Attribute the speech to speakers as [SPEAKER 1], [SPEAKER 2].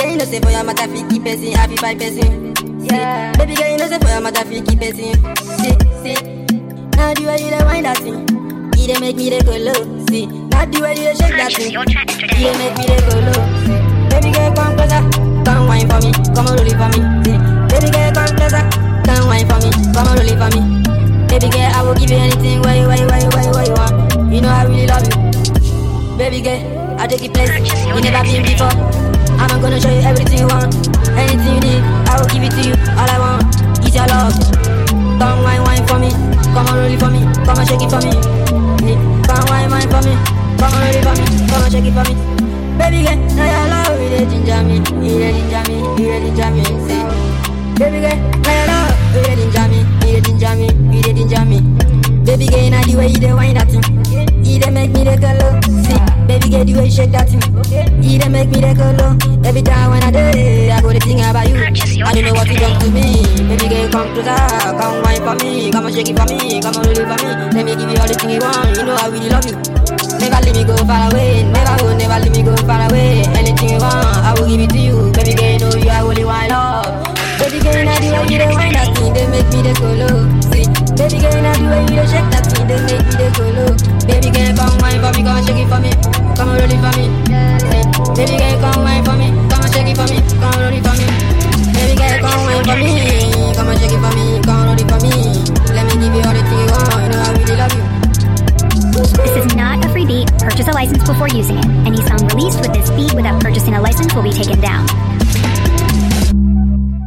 [SPEAKER 1] girl, you know say for your matter fi keep person, happy by person. Yeah. Baby girl, you know say for your matter fi keep person. See, see. Now the way you dey wind that thing, it dey make me dey go low. See, now the way you dey shake that
[SPEAKER 2] Purchase
[SPEAKER 1] thing,
[SPEAKER 2] your track
[SPEAKER 1] it dey
[SPEAKER 2] today.
[SPEAKER 1] make me dey go low. See, baby girl, come closer, come wine for me, come on roll it for me. See, baby girl, come closer, come wine for me, come on roll it for me. Baby girl, I will give you anything where you, where you, where you, where you, where you want. You know I really love you. Baby girl, I take you place you never been before. I'm gonna show you everything you want, anything you need. I will give it to you. All I want is your love. Come wine, wine for me. Come on, roll it for me. Come on, shake it for me. Yeah. Come wine, wine for me. Come on, roll it for me. Come on, shake it for me. Baby girl, now your love it dey ginger me, it dey ginger me, it dey ginger me. Say, baby girl, now your love it dey ginger me, it dey ginger me, it dey ginger me. Baby girl, now the way you dey wind that thing, it dey make me dey go low. See, baby girl, the way you shake that thing, it dey make me dey go low. Every time when I do it, I go to think about you.
[SPEAKER 2] Purchase your
[SPEAKER 1] I don't know what you
[SPEAKER 2] track
[SPEAKER 1] done to me. Baby girl, come closer, come wine for me, come on shake it for me, come on roll it for me. Let me give you all the thing you want. You know I really love you. Never let me go far away, never go, never let me go far away. Anything you want, I will give it to you. Baby girl, you know you are only one love. Baby girl, now the way you dey wind that thing, they make me dey go low. See, baby girl, now the way you dey shake that thing, they make me dey go low. Baby girl, come wine for me, come shake it for me, come roll it for me. See, baby girl, come wine for me,